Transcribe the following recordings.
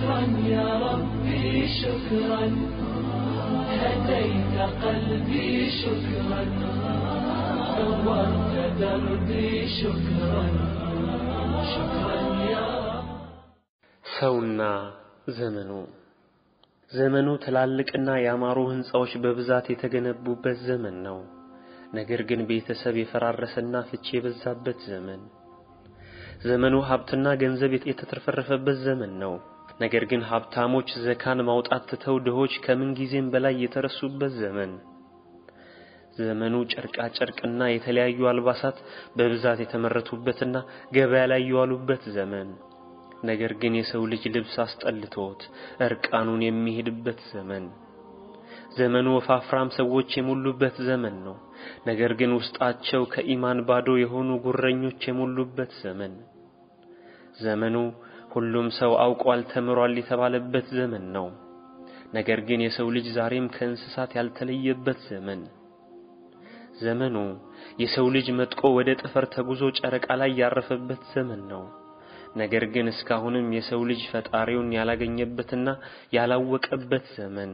شكرا يا ربي شكرا هديت قلبي شكرا نورت دربي شكرا شكرا يا رب ሰውና ዘመኑ ዘመኑ ትላልቅና ያማሩ ሕንፃዎች በብዛት የተገነቡበት ዘመን ነው። ነገር ግን ቤተሰብ የፈራረሰና ፍቺ የበዛበት ዘመን። ዘመኑ ሀብትና ገንዘብ የተትረፈረፈበት ዘመን ነው። ነገር ግን ሀብታሞች ዘካን ማውጣት ትተው ድሆች ከምን ጊዜም በላይ የተረሱበት ዘመን። ዘመኑ ጨርቃ ጨርቅና የተለያዩ አልባሳት በብዛት የተመረቱበትና ገበያ ላይ የዋሉበት ዘመን። ነገር ግን የሰው ልጅ ልብስ አስጠልቶት እርቃኑን የሚሄድበት ዘመን። ዘመኑ ወፋፍራም ሰዎች የሞሉበት ዘመን ነው። ነገር ግን ውስጣቸው ከኢማን ባዶ የሆኑ ጉረኞች የሞሉበት ዘመን። ዘመኑ ሁሉም ሰው አውቋል፣ ተምሯል የተባለበት ዘመን ነው። ነገር ግን የሰው ልጅ ዛሬም ከእንስሳት ያልተለየበት ዘመን። ዘመኑ የሰው ልጅ መጥቆ ወደ ጠፈር ተጉዞ ጨረቃ ላይ ያረፈበት ዘመን ነው። ነገር ግን እስካሁንም የሰው ልጅ ፈጣሪውን ያላገኘበትና ያላወቀበት ዘመን።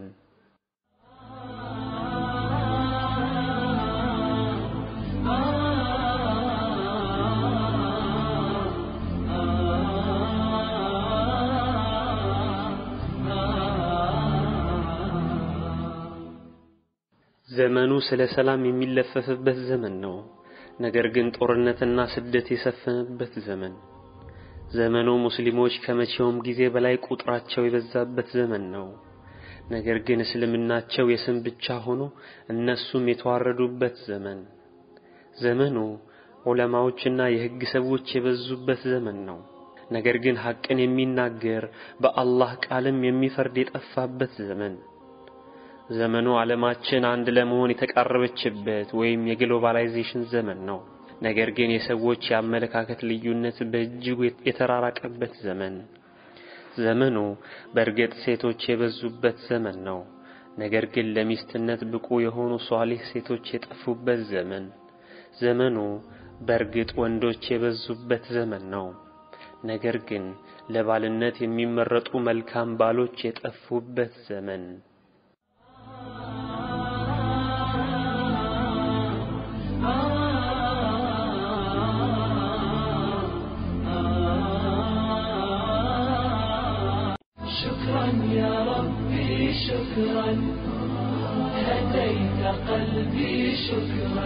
ዘመኑ ስለ ሰላም የሚለፈፍበት ዘመን ነው። ነገር ግን ጦርነትና ስደት የሰፈነበት ዘመን። ዘመኑ ሙስሊሞች ከመቼውም ጊዜ በላይ ቁጥራቸው የበዛበት ዘመን ነው። ነገር ግን እስልምናቸው የስም ብቻ ሆኖ እነሱም የተዋረዱበት ዘመን። ዘመኑ ዑለማዎችና የሕግ ሰዎች የበዙበት ዘመን ነው። ነገር ግን ሐቅን የሚናገር በአላህ ቃልም የሚፈርድ የጠፋበት ዘመን። ዘመኑ ዓለማችን አንድ ለመሆን የተቃረበችበት ወይም የግሎባላይዜሽን ዘመን ነው። ነገር ግን የሰዎች የአመለካከት ልዩነት በእጅጉ የተራራቀበት ዘመን። ዘመኑ በእርግጥ ሴቶች የበዙበት ዘመን ነው። ነገር ግን ለሚስትነት ብቁ የሆኑ ሷሊህ ሴቶች የጠፉበት ዘመን። ዘመኑ በእርግጥ ወንዶች የበዙበት ዘመን ነው። ነገር ግን ለባልነት የሚመረጡ መልካም ባሎች የጠፉበት ዘመን። شكرا يا ربي شكرا هديت قلبي شكرا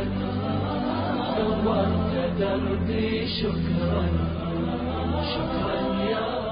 نورت دربي شكرا شكرا يا